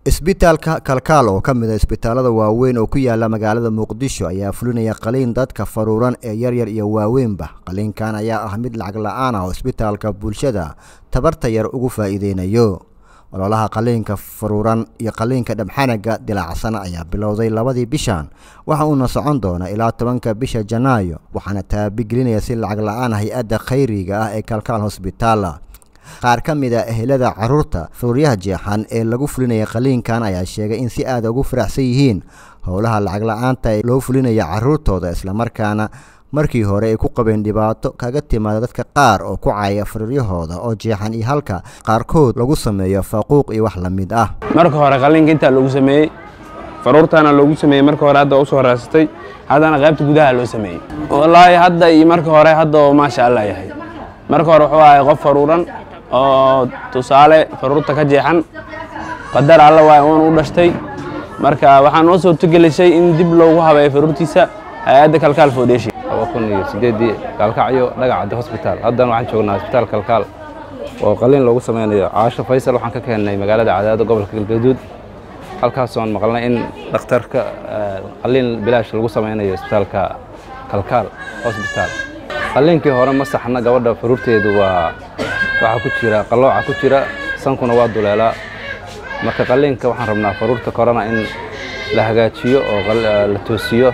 isbitaalka kalkaal oo ka mid a isbitaalada waaweyn oo ku yaala magaalada muqdisho ayaa fulinaya qaliin dadka faruuran ee yaryar iyo waaweynba qaliinkan ayaa ah mid lacag la-aan ah oo isbitaalka bulshada tabarta yar ugu faa'iideynayo ololaha qaliinka faruuran iyo qaliinka dhabxanaga dilaacsan ayaa bilowday labadii bishan waxa uuna socon doona ilaa tobanka bisha janaayo waxaana taabigelinaya si lacag la-aan hay-adda khayriga ah ee kalkaal hosbitaala qaar ka mid a ehelada caruurta faruuryaha jeexan ee lagu fulinaya qaliinkan ayaa sheegay in si aada ugu faraxsan yihiin howlaha lacag la-aanta ee loo fulinaya caruurtooda islamarkaana markii hore ay ku qabeen dhibaato kaga timaada dadka qaar oo ku caaya faruuryahooda oo jeexan iyo halka qaarkood lagu sameeyo faquuq iyo wax la mid ah marka hore qaliinka intaa loogu sameeyey faruurtaana loogu sameeyey marka hore hadda usoo raadsatay haddana qaybta gudaha loo sameeyey wallaahi hadda iyo marka hore hadda oo maasha allah yahay marka hore wuxuu ahay qof faruuran oo tusaale faruurta ka jeexan qadar alla waay uun u dhashtay marka waxaa noo soo togelisay in dib loogu habeeyo faruurtiisa hay-adda kalkaal foundation kun iyo sideedii gaalkacyo dhagacaddi hosbitaal haddana waxaan joognaa hosbitaal kalkaal oo qaliin loogu sameynayo caasho faysal waxaan ka keennay magaalada cadaado gobolka galgaduud halkaasoon maqalnay in dhakhtarka qaliin bilaash lagu sameynayo isbitaalka kalkaal hosbitaal qaliinkii hore ma saxna gabadha faruurteedu waa waxaa ku jira qallooca ku jira sankuna waa duleelaa marka qaliinka waxaan rabnaa faruurta korona in la hagaajiyo oo la toosiyo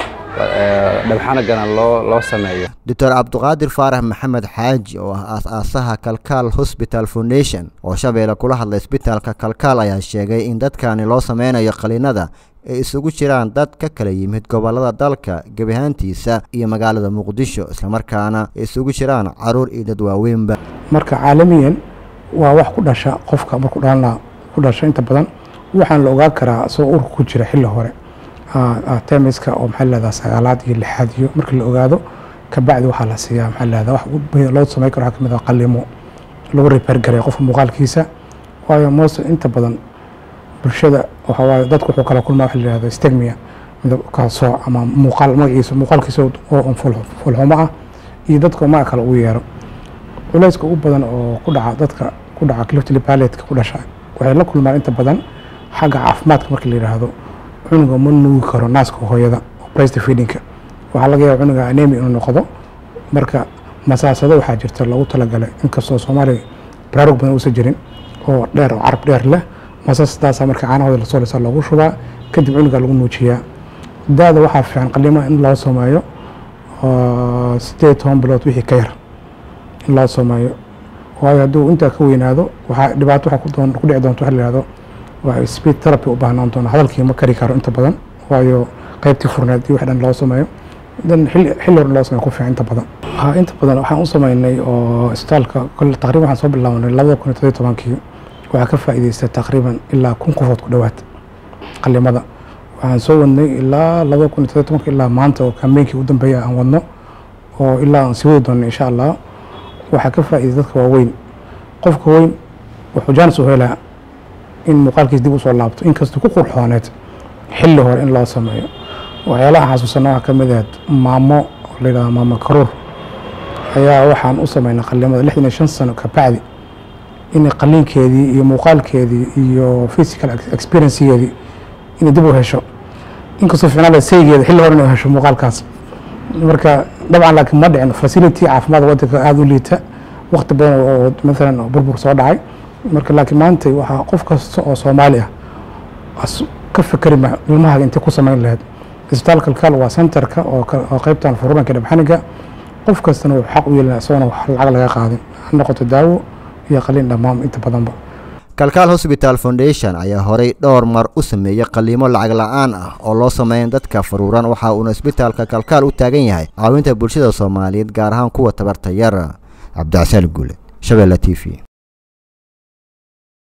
dhabxanagana loo loo sameeyo doctor cabduqaadir faarax maxamed xaaji oo ah aas-aasaha kalkaal hosbital foundation oo shabeelle kula hadlay isbitaalka kalkaal ayaa sheegay in dadkani loo sameynayo qaliinada ay isugu jiraan dad ka kala yimid gobolada dalka gebihaantiisa iyo magaalada muqdisho islamarkaana ay isugu jiraan caruur iyo dad waaweynba marka caalamiyan waa wax ku dhasha qofka markuu dhalana ku dhasha inta badan waxaan la ogaan karaa isagoo urka ku jira xilli hore temiska oo maxaa leedaha sagaalaad iyo lixaad iyo markii la ogaado kabacdi waxaa la siiyaa maxaa leedaha wax loo sameyn karo waxaa kamid ah qalimo lagu repair garay qofka muuqaalkiisa waayo most inta badan bulshada waxa waaye dadku wuxuu kala kulmaa waxa la yihahdo stegmia midabka sooc ama muuqaal magaciisa muuqaalkiisa oo fulxumo ah iyo dadka magac kale ugu yeero culayska ugu badan oo ku dhaca dadka ku dhaca cliftly paletka ku dhasha waxay la kulmaan inta badan xagga caafimaadka marka la yidhaahdo cunuga ma nuugi karo naaska hooyada breast feedingka waxaa laga yaaba cunuga anemi inuu noqdo marka masaasado waxaa jirta loogu talagalay inkastoo soomaaliya baraarug badan uusan jirin oo dheer oo carab dheer leh masaasadaasa marka caanahooda lasoo lisa loogu shubaa kadib cunuga lagu nuujiyaa daada waxaa fiican qalima in loo sameeyo sideed toban bilood wixii ka yar in loo sameeyo waayo hadduu intaa ka weynaado waxaa dhibaato waxaa ku dhici doonta waxa la yihahdo waa speed therapy u baahnaan doona hadalkii ma kari karo inta badan waayo qaybtii furneed iyo wax dhan loo sameeyo dan xilli hore loo sameyo ku fiican inta badan inta badan waxaan u sameynay oo isbitaalka kole taqriban waxaan soo bilaabnay labada kun iyo todobiyo tobankii waxaa ka faa'iidaystay taqriiban ilaa kun qofood ku dhowaad qalimada waxaan soo wadnay ilaa labada kun iyo todobiyo tobanka ilaa maanta oo kambeynkii u dambeeya aan wadno oo ilaa aan sii wadi doonno insha allah waxaa ka faa'iiday dadka waaweyn qofka weyn wuxuu jaanis u helaa in muuqaalkiis dib usoo laabto inkastoo ku qurxooneed xilli hore in loo sameeyo waxyaalaha xasuusana waxaa ka mid ahayd maamo oo la yidhahdo maamo karuur ayaa waxaan u sameynay qalimada lixdan iyo shan sano kabacdi in qaliinkeedii iyo muuqaalkeedii iyo physical experiencegeedii inay dib u hesho inkastoo ficnaala saygeeda xilli hore inay hesho muuqaalkaas marka dabcan laakiin ma dhicin facility caafimaad waddanka aada u liita waqti badan oo maalan burbur soo dhacay marka laakiin maanta waxaa qof kasta oo soomaali ah ka fikeri ma ilmahaaga intay ku samayn lahayd isbitaal kalkaal waa centerka oo qaybtan fururanka dhabxaniga qof kastana wuxuu xaq u yeelina isagoona wax lacag laga qaadin ha noqoto daawo iyo qaliin dhammaan inta badanba kalkaal hosbital foundation ayaa horey dhowr mar u sameeyey qaliimo lacag la-aan ah oo loo sameeyan dadka faruuran waxa uuna isbitaalka kalkaal u taagan yahay caawinta bulshada soomaaliyeed gaar ahaan kuwa tabarta yar cabdicasaan guule shabeelle t v